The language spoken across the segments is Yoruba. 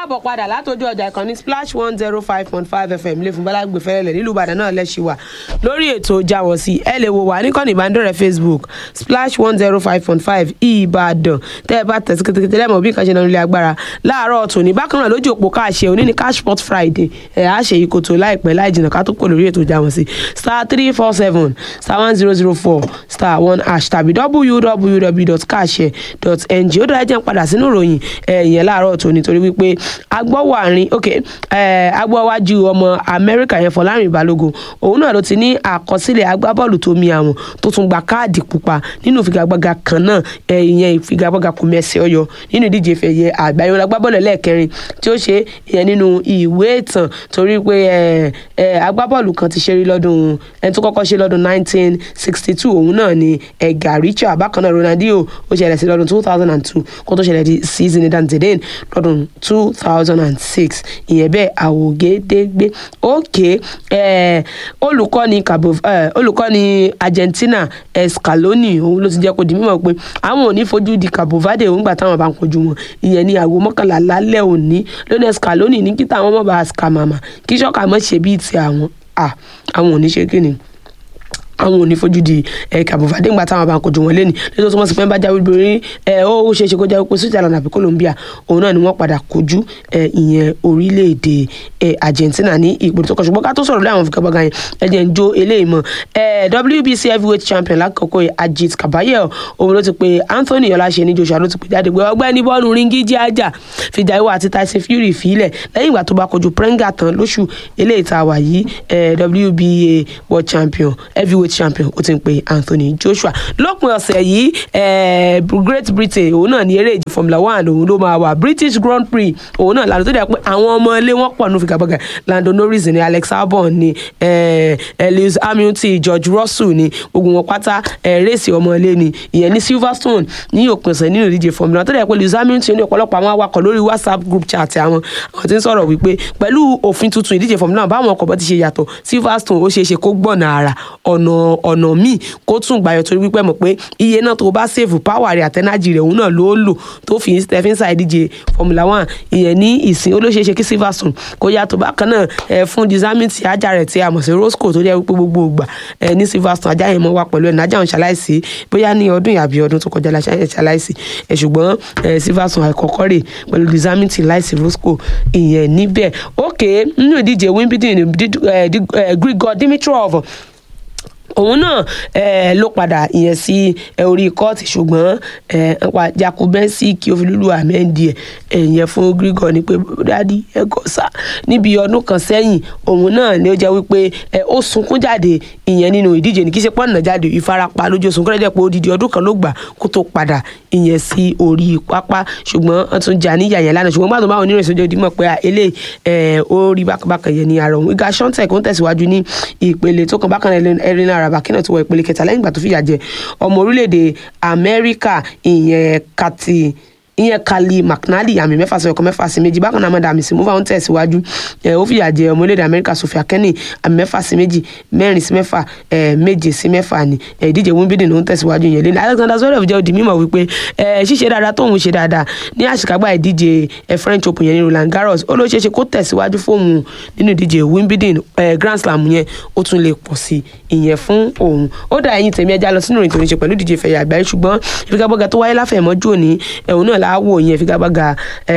káàbọ̀ padà látọjú ọjà ìkànnì splash one zero five point five fm lè fún balagbe fẹlẹlẹ nílùú ìbàdàn náà lẹ́sìn wà lórí ètò jáwọ́ sí ẹ lè wò wá níkànnì ìbánidọ́rẹ̀ẹ́ facebook splash one zero five point five ìbàdàn tẹ́ ẹ bá tẹ̀sí kétékété lẹ́mọ̀ bí nǹkan ṣe náà nílé agbára láàárọ̀ tòní bákan náà lójú òpó káàṣẹ òní ní cashport friday ẹ̀ á ṣe ìkòtò láìpẹ́ láì jìnnà ká tó kò lórí ètò jáwọ́ sí star three four seven star one zero zero four star one hash tàbí www.cashẹ.ng ó dára jẹ́ ń padà sínú ìròyìn ẹ̀yìn láàárọ̀ tòní torí wípé agbọ́wọ́ àárín ok agbọ́wájú ọmọ amẹ́ríkà yẹn fọlárin balógun òun náà ló ti ní àkọsílẹ̀ agbábọ́ọ̀lù tó mi àwọn tó tún gba káàdì pupa nínú ìfigagbága kan náà ìyẹn ìfigagbága kò mẹ́sẹ̀ ọyọ nínú ìdíje ìfẹ̀yẹ àgbáyé wọn agbábọ́ọ̀lù ẹlẹ́ẹ̀kẹrin tí ó ṣe ìyẹn nínú ìwé ìtàn torí pé agbábọ́ọ̀lù kan ti ṣeré lọ́dún ẹni tó kọ́kọ́ ṣe lọ́dún 1962 òun náà ni ẹ̀gà richard bákan náà ronaldinho ó ṣẹlẹ̀ sí lọ́dún 2002 kó tó ṣẹlẹ̀ sí zinedine zidane lọ́dún 2006 ìyẹn bẹ́ẹ̀ àwògedegbe òkè olùkọ́ni cabo olùkọ́ni argentina escaloni òun ló ti jẹ́ kó di mímọ̀ pé àwọn ò ní fojú di cabo verde òun gbà táwọn bá ń kojú wọn ìyẹn ní aago mọ́kànlá lálẹ́ òní lónìí escaloni ní kí táwọn mọ̀ bá scamama kí ṣọ́ka mọ̀ ṣe bíi ti àwọn àwọn ò ní ṣe kí ni àwọn ò ní fojú di kàbọ̀fàdé ńgbà táwọn bá ń kojú wọn lẹ́nu lẹ́tọ́ tó mọ̀ sí pé ń bá jáwé borí ó ṣe é ṣe kó jáwé pé switzerland àbí colombia òun náà ni wọ́n padà kojú ìyẹn orílẹ̀-èdè argentina ní ìpò tó kọ ṣùgbọ́n ká tó sọ̀rọ̀ lé àwọn fìkàbọ̀gà yẹn ẹ̀jẹ̀ ń jó eléyìí mọ́ wbc heavyweight champion lákòókò ajit kabayel òun ló ti pe anthony ọláṣẹ ní joshua ló ti pe jáde pé ọgbẹ́ni bọ́ọ̀lù ringi jí ajá fìjà ìwà àti tyson fury fìlẹ̀ lẹ́yìn ìgbà tó bá kojú prenga tán lóṣù eléyìí tá a wà yìí wba world champion heavyweight champion ó ti ń pe anthony joshua lópin ọ̀sẹ̀ yìí great britain òun náà ní eré ìje formula one òun ló máa wà british grand prix òun náà lànà tó dẹ̀ pé àwọn ọmọ ilé wọn pọ̀ nù fìgàbọ̀gà lando norris ní alex albon ní lewis hamilton george russell ní gbogbo wọn pátá rèsì ọmọ ilé ní ìyẹn ní silverstone ní òpin ọ̀sẹ̀ nínú ìdíje formula tó dẹ̀ pé lewis hamilton ní ọ̀pọ̀lọpọ̀ àwọn awakọ̀ lórí whatsapp group chat àwọn àwọn tí ń sọ̀rọ̀ wípé pẹ̀lú òfin tuntun ìdíje formula báwọn ọkọ̀ bọ́ ti ṣe yàtọ̀ silverstone ó ṣeé ṣe kó gbọ̀nà àrà ọ̀nà ọ̀nà míì kó tún gbàyọ̀ torí wípé mọ̀ pé iye náà tó bá sèfù power rẹ̀ àtẹ́nájì rẹ̀ òun náà ló lò tó fi stephen sa ìdíje formula one ìyẹn ní ìsìn olóṣèṣe kí silverstone kó yàtọ̀ bákan náà ẹ fún dizamiti ajá rẹ̀ tí a mọ̀ sí roscoe tó jẹ́ wípé gbogbo ògbà ẹ ní silverstone ajá yẹn mọ́ wá pẹ̀lú ẹ̀ nájà òun ṣaláìsí bóyá ní ọdún yàbí ọdún tó kọjá ṣaláìsí ẹ ṣùgbọ́n ẹ silverstone àìkọ́kọ́ rè pẹ̀lú dizamiti láìsí roscoe ìyẹn níbẹ̀ ókè nínú ìdíje wimbledon grigor dimitrov òun náà eh, ló padà ìyẹn sí eh, orí kóòtù ṣùgbọ́n eh, jakubẹ́sì kí ó fi lulu ahmed ẹ̀yẹn fún grigor ni pé dádì ẹ gọ́ sá níbi ọdún kan sẹ́yìn òun náà ni ó jẹ́ wípé ó sunkún jáde ìyẹn nínú ìdíje ní kí ṣe pọ́nà jáde ìfarapa lójú sunkún rẹ̀ jẹ́ pé odidi ọdún kan ló gbà kó tó padà ìyẹn sí orí pápá ṣùgbọ́n wọ́n tún jà níyà yẹn lánàá ṣùgbọ́n gbàdúrà onírìn ìṣojú ìdímọ̀ pé eléyìí ó rí bákàbákà yẹn ní ara òun ìgbà ṣọ́ńtẹ̀ kó ń tẹ̀síwájú ní ìpele tó kàn bákan ẹ̀rín araba kí náà ti wọ ìpele kẹta lẹ́yìn ìgbà tó fìyà jẹ ọmọ orílẹ̀-èdè amẹ́ríkà ìyẹn kati ìyẹn kali mcnally àmì mẹ́fà sí ọkọ̀ mẹ́fà sí méjì bákan náà mọ̀dà àmì sí move on tẹ̀síwájú ẹ̀ ó fìyà jẹ ọmọ orílẹ̀-èdè amẹ́ríkà sofia kenny àmì mẹ́fà sí méjì mẹ́rin sí mẹ́fà ẹ̀ méje sí mẹ́fà ni ẹ̀ ìdíje wimbledon ló ń tẹ̀síwájú yẹn lẹ́nu alexander zverev jẹ́ òdì mímọ̀ wípé ẹ̀ ṣíṣe dáadáa tóun ṣe dáadáa ní àṣekágbá ìdíje ẹ̀ french open yẹn ní roland garros ó ló ṣeé ṣe kó tẹ̀síwájú fóun nínú ìdíje wimbledon ẹ̀ grand slam yẹn ó tún lè pọ̀ sí ìyẹn fún òun ó dà ẹ̀yin tèmi ẹja lọ sínú ìrìn tó ní ṣe pẹ̀lú ìdíje fẹ̀yà àgbáyé ṣùgbọ́n ìfigagbága tó wáyé láfẹ̀mọ́jú òní ẹ̀hún náà láwò ìyẹn ìfigagbága gbàgà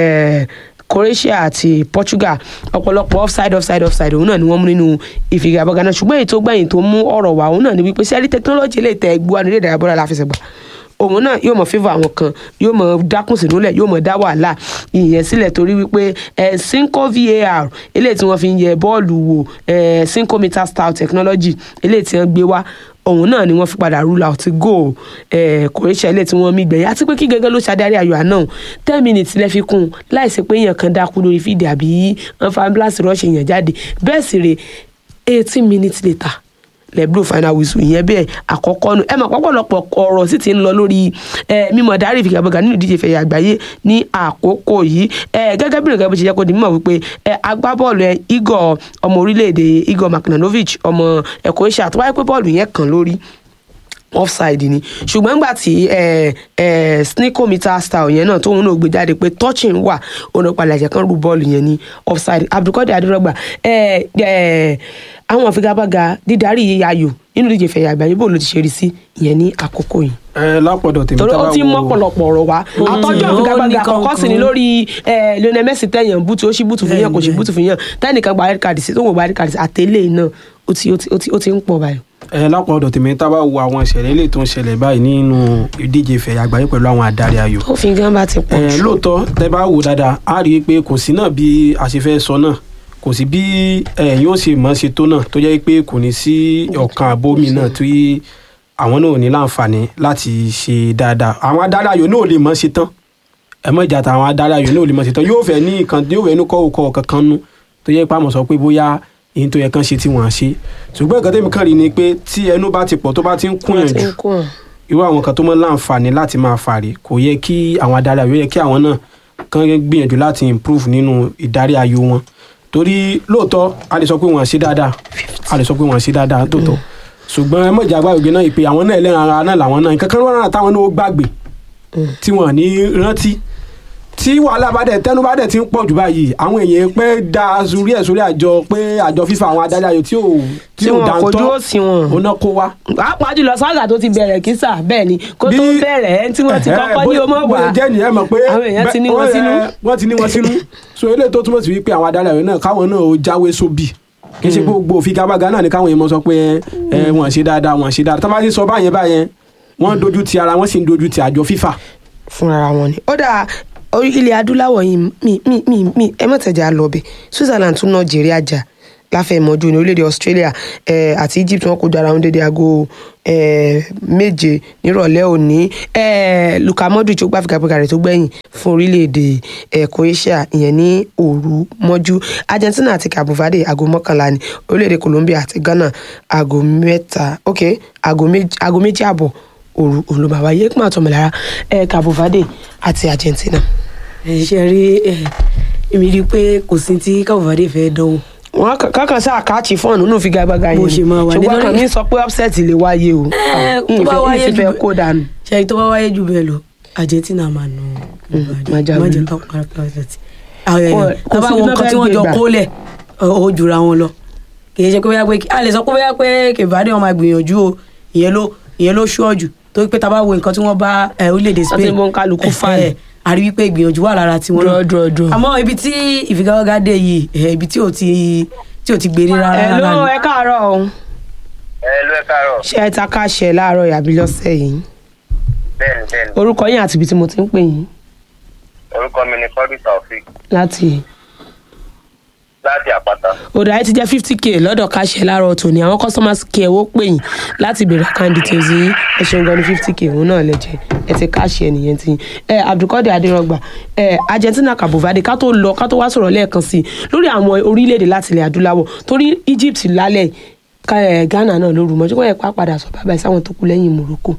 croatia àti portugal ọ̀pọ̀lọpọ̀ offside offside offside òun náà ni wọ́n mú nínú ìfigagbága náà ṣùgbọ́n èyí tó gbẹ̀yìn tó mú ọ̀rọ̀ wá òun náà ni wípé sẹ́rí technology lè tẹ ẹgbẹ́ nílé ìdárayá bọ́lá láfẹsẹ̀gbà òun náà yóò mọ fífọ àwọn kan yóò mọ dákùn sínúlẹ̀ yóò mọ dá wàhálà ìyẹn sílẹ̀ torí wípé ẹ cinco var eléyìí tí wọ́n fi ń yẹ bọ́ọ̀lù wò ẹ cinco meter style technology eléyìí tí wọ́n gbé wá òun náà ni wọ́n fi padà rule out goal croatia ilé tí wọ́n mí gbẹ̀yìn àti pé kí gẹ́gẹ́ ló ṣàdarí ayò àná ten minutes lẹ́ fi kún un láìsí pé èèyàn kan dákú lórí fídì àbí wọ́n fa ambulance rush èèyàn jáde bẹ́ẹ̀ sì rè eighteen minutes later lẹ́bùrú final whistle ìyẹn bẹ́ẹ̀ àkọ́kọ́ nu ẹ mọ̀ pọ́pọ́lọpọ̀ ọ̀rọ̀ sì ti ń lọ lórí mímọ̀ dárí ìfigagbága nínú ìdíje fẹ̀yà àgbáyé ní àkókò yìí gẹ́gẹ́ bí nǹkan bó ṣe jẹ́ kó di mímọ̀ wípé agbábọ́ọ̀lù Igor ọmọ orílẹ̀-èdè Igor Makhnovich ọmọ Croatia tó wáyé pé bọ́ọ̀lù yẹn kàn lórí offside ni ṣùgbọ́n nígbà tí eh, eh, sneakometer style yẹn náà tóun náà gbé jáde pé touching wà òun náà padà jẹ́ kán rú bọ́ọ̀lù yẹn ní offside abdulkadir adirogba eh, eh, àwọn àfigagbága dídarí ayò nínú ìdíje fẹ̀yà àgbáyé bó ló ti ṣe rí sí ìyẹn ní àkókò yìí ẹ lápọ̀dọ̀ tèmi torí tá ó bá ti wo- mọ́ pọ̀lọpọ̀ ọ̀rọ̀ wá àtọ́jú ó àfigagbága ní àkọ́kọ́ sì ni kankan. lórí eh, Lionel Messi tẹ̀yàn bútu ó sì bútu fún yàn kò sì Bẹ́ẹ̀ni, bútu fún yàn tẹ́nìkan gba red card sí tó ń gba red card sí àtẹlẹ́ náà ó ti ó ti- ó ti ó ti ń pọ̀ báyìí. ẹ lápọ̀dọ̀ tèmi tá bá wo àwọn ìṣẹ̀lẹ̀ ilé tó ń ṣẹlẹ̀ báyìí nínú ìdíje ìfẹ̀yà àgbáyé pẹ̀lú àwọn adarí ayò ó fi gán bá ti pọ̀ ẹ jù. lóòótọ́ tẹ bá wò dáadáa á rí i pé kò sí náà bí a ṣe fẹ́ sọ náà kò sí bí ẹ yóò ṣe mọ̀ ṣe tó náà tó jẹ́ pé kò ní sí ọ̀kan àbómi náà tí àwọn náà ò ní láǹfààní láti ṣe dáadáa àwọn adarí ayò náà ò lè mọ̀ ṣe tán ẹ mọ̀ ìjà táwọn adarí ayò náà ò lè mọ̀ ṣe tán yóò fẹ́ ní nǹkan yóò fẹ́ ní kọ́wọ́kọ́ kankan nú tó jẹ́ pé àmọ̀ sọ pé bóyá èyí tó yẹ kán ṣe tí wọ́n á ṣe ṣùgbọ́n nǹkan tẹ́mi kàn rí ni pé tí ẹnu bá ti pọ̀ tó bá ti ń kúnyàn Ó ti jù ń kún wọn. irú àwọn kan tó mọ láǹfààní láti máa fàrí kò yẹ kí àwọn adarí ayò yẹ kí àwọn náà kàn gbìyànjú láti improve nínú ìdarí ayò wọn torí lóòótọ́ a lè sọ pé wọ́n ṣe dáadáa a lè sọ pé wọ́n ṣe dáadáa tóòtọ́ ṣùgbọ́n ẹ mọ̀jà gbàgbé náà ìpè àwọn náà ẹlẹ́ran ara náà làwọn náà nǹkan kan wọ́n náà táwọn náà ó gbàgbé tí wọ́n ní rántí tí wàhálà bá dẹ̀ tẹnu bá dẹ̀ ti ń pọ̀ jù báyìí àwọn èèyàn pẹ́ da sórí ẹ̀ sórí àjọ pé àjọ fífa àwọn adarí ayò tí ò tí tí ò wọn kò dáńtọ́ dúró sí wọn. òun náà kó wá pàápàá jùlọ sága tó ti bẹ̀rẹ̀ kísà bẹ́ẹ̀ ni kó tó Bí- bẹ̀rẹ̀ ẹ̀ tí wọ́n ti kọ́kọ́ ní o mọ̀ wá. bóyá jẹ́ nìyẹn mọ̀ pé àwọn èèyàn ti ní wọn bẹ́- sínú. ẹ, wọ́n ti ní wọn sínú so eléyìí tó túmọ̀ sí wípé àwọn adarí ayò náà káwọn náà ó jáwé sóbì kì í ṣe pé gbogbo òfigagbága náà ni káwọn èèyàn mọ̀ sọ pé ẹ wọ́n ṣe dáadáa wọ́n ṣe dáadáa tó bá ti sọ báyẹn báyẹn wọ́n dojú ti ara wọ́n sì ń dojú ti àjọ fífà fúnra wọn ni. ó dà orí ilẹ̀ adúláwọ̀ yìí mi mi mi mi ẹ mọ̀ tẹ̀jà lọ bẹ̀ Switzerland tún Nàìjíríà jà láfẹ̀mọ́jú ní orílẹ̀-èdè Australia eh, àti Egypt wọn kó dára wọn dédé aago eh, méje nírọ̀lẹ́ òní eh, Luka Modric ó gbá fìgàgbéga rẹ̀ tó gbẹ̀yìn fún orílẹ̀-èdè eh, Croatia ìyẹn ní òru mọ́jú Argentina àti Cabo Verde aago mọ́kànlá ní orílẹ̀-èdè Colombia àti Ghana aago mẹ́ta ok aago méjì aago méjì àbọ̀ òru olùbàwá yẹ kí máa tọmọ lára ẹ Cabo Verde àti Argentina. ẹ ṣe rí ẹ èmi rí i pé kò sí tí Cabo Verde fẹ́ dánwò wọn kankan sáà káàtì fọ́ọ̀nù nínú figagbága yẹn Bó ṣe máa wà ṣùgbọ́n nítorí- kan mi sọ pé upset lè wáyé o Ẹ, tó n bá fẹ́- n wáyé sì fẹ́ jù- kó dànù. ṣe tó bá wáyé jù bẹ́ẹ̀ lọ Argentina máa nù máa já májẹ lulú. ká para pàtàkì àwọn Kò- ẹ̀ kò tábà sí wọn iná nǹkan fẹ́ tí wọ́n gbé jọ gbà. kólẹ̀ ó jura wọn lọ kì í ṣe pé bóyá pé a lè sọ pé bóyá pé kèbádé wọn máa gbìyànjú o ìyẹn ló ìyẹn ló ṣọ́ọ̀jù tó pé tábà wo nǹkan tí wọ́n bá ẹ, orílẹ̀-èdè Wọ́n ti Spain mú kálukú ẹ, fàlẹ̀. ẹ, a rí wípé ìgbìyànjú wà lára tiwọn Draw, draw, draw. àmọ́ ibi tí ìfigagbága dé yìí ẹ, ibi tí ò ti tí ò ti gbèrè rárá ẹ ló rárá ni. ẹ káàárọ̀ o ẹ ló ẹ káàárọ̀ ṣé ẹ ta káṣẹ láàárọ̀ yàbí lọ́sẹ̀ yìí bẹ́ẹ̀ni bẹ́ẹ̀ni orúkọ yín àti ibi tí mo ti ń pè yín orúkọ mi ni kọ́dù taofik láti láti àpáta òdà ẹ ti jẹ́ fifty k lọ́dọ̀ káṣẹ láàárọ̀ tòní àwọn customers care ó pè yín láti béèrè account details yín ẹ ṣeun gan ni fifty k òun náà lẹ jẹ ẹ ti káṣẹ nìyẹn ti ẹ Abdulkadir Adérọgbà ẹ Argentina Cabo Verde ká tó lọ ká tó wá sọ̀rọ̀ lẹ́ẹ̀kan sí i lórí àwọn orílẹ̀-èdè láti ilẹ̀ adúláwọ̀ torí Egypt lálẹ́ ká ẹ Ghana náà lóru mọ́jú kọ́ ẹ pa padà sọ bàbá ẹ sáwọn tó kù lẹ́yìn Morocco.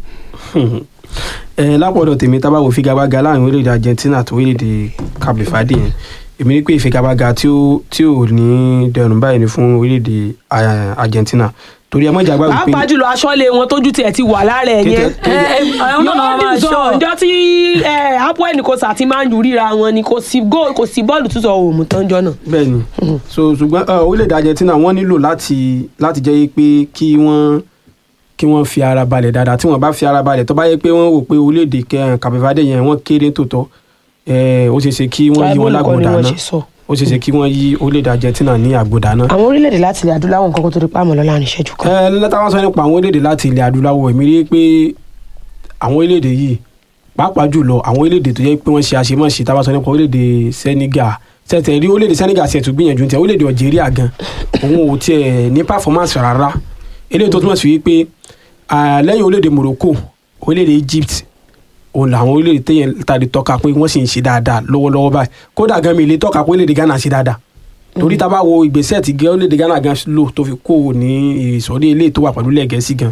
ẹ lápọ̀dọ̀ tèmi tá bá wo figagbága láàrin orílẹ̀-èdè Argentina àti orílẹ̀-èdè Cabo Verde yẹn èmi ní pé ìfigagbága tí ó tí ò ní dẹrùn báyìí ni fún orílẹ̀-èdè ah, Argentina torí ẹ mọ̀jà gbàgbé pé pàápàá jùlọ aṣọ́lé wọn tójú tiẹ̀ ti wà lára ẹ̀ yẹn Kété- kété- àwọn náà máa máa yóò ṣọ́. dùn ọjọ́ tí Apoel Nicosia àti Man U ríra wọn ni kò sí góòlù kò sí bọ́ọ̀lù tútù òmù tán jọ náà. bẹ́ẹ̀ ni so ṣùgbọ́n uh, orílẹ̀-èdè Argentina wọ́n nílò láti láti jẹ́ pé kí wọ́n kí wọ́n fi ara balẹ̀ dáadáa tí wọ́n bá fi ara balẹ̀ tó bá yẹ pé wọ́n wò pé orílẹ̀-èdè kẹ- Cabo Verde yẹn wọ́n kéré tòótọ́ eh, ó ṣeé ṣe kí wọ́n yí wọn Tribal nǹkan ni lágbòdà wọ́n náà ṣe sọ. ó ṣeé ṣe kí wọ́n yí orílẹ̀-èdè Argentina ní àgbòdà náà. àwọn orílẹ̀-èdè láti ilẹ̀ adúláwọ̀ nǹkan kan tó di pàmò lọ́la ní ìṣẹ́jú kan. ẹ lẹ́tà wọn sọ nípa àwọn orílẹ̀-èdè láti ilẹ̀ adúláwọ̀ èmi rí i pé àwọn orílẹ̀-èdè yìí pàápàá jùlọ àwọn orílẹ̀-èdè tó yẹ pé wọ́n ṣe àṣemáṣe tá a bá sọ nípa orílẹ̀-èdè Senegal tẹ̀tẹ̀ rí orílẹ̀-èdè Senegal ṣe tún gbìyànjú tiẹ̀ orílẹ̀-èdè Algeria gan òun ò tiẹ̀ ní performance rárá eléyìí tó túmọ̀ sí wípé ah, lẹ́yìn orílẹ̀-èdè Morocco orílẹ̀-èdè Egypt òun làwọn orílẹ̀-èdè téèyàn tàbí tọ́ka pé wọ́n sì ń ṣe dáadáa lọ́wọ́lọ́wọ́ báyìí kódà gan mi lè tọ́ka pé orílẹ̀-èdè Ghana ṣe dáadáa torí tá a bá wo ìgbésẹ̀ tí gẹ́ orílẹ̀-èdè Ghana gan lò tó fi kó o ní ìsọ̀rí ilé tó wà pẹ̀lú ilẹ̀ Gẹ̀ẹ́sì gan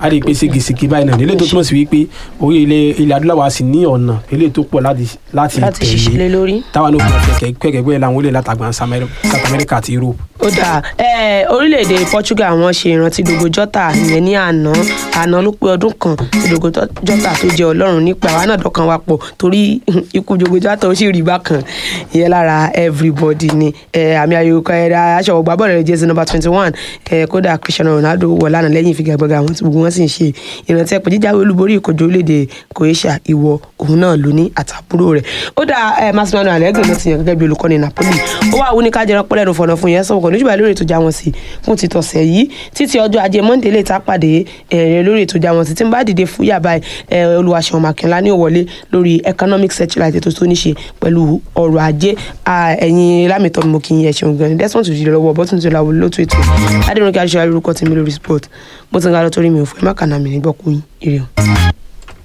a lè pe ségesège báyìí náà nílé tó túmọ̀ sí wípé orí ilẹ̀ ilẹ̀ adúláwọ̀ a sì ní ọ̀nà eléyìí tó pọ̀ láti láti láti ṣiṣẹ́ lé lórí. táwa náà fún ọ̀kẹ́ kẹ́kẹ́ láwọn orílẹ̀ látàgbà South America àti Europe. ó dáa ẹ orílẹ̀-èdè Portugal wọ́n ṣe ìrántí Dogo Jota ìyẹn ní àná àná ló pé ọdún kan tí Dogo Jota tó jẹ́ ọlọ́run nípa àwa náà dọ́kan wa pọ̀ torí ikú Dogo Jota ó sì rí bákan ìyẹn lára everybody ni ẹ àmì ayò kan ẹ̀rọ aṣọ ọgbà bọ́ọ̀lù rẹ̀ jẹ́sí number twenty one ẹ kódà Cristiano Ronaldo wọ̀ lánàá lẹ́yìn ìfigagbága àwọn tí gbogbo wọn sì ń ṣe ìrántí ẹ̀pẹ́ jíjáwé olúborí ìkojú orílẹ̀-èdè Croatia ìwọ òun náà ló ní àtàbúrò rẹ̀ ó dáa ẹ Massimiliano Allegri ló ti yàn gẹ́gẹ́ bí olùkọ́ni Napoli ó wà wú ní kájẹrán pẹ́lẹ́nu fọ̀nà fún yẹn sọ̀kọ̀ níjùbà lórí ètò ìjà wọn sí fún ti tọ̀sẹ̀ yìí títí ọjọ́ ajé Monday lè ta pàdé ẹ̀rẹ̀ lórí ètò ìjà wọn sí tí n bá dìde fún yàbá olùwàṣẹ̀wọ̀n Màkínlá ní òwọlé lórí economic searchlight ètò tó ní ṣe pẹ̀lú ọrọ̀ ajé ẹ̀yin lámìtọ́ mo kì í yẹ ṣeun gan-an desmond tó jíjẹ lọ́wọ́ bọ́tún tó láwọ lótú ètò adéròkè adéṣọ́lá lórúkọ tèmi lórí sport mo ti ń ga lọ torí mi ò fẹ́ má kànáà mi nígbọ́kùn ire o.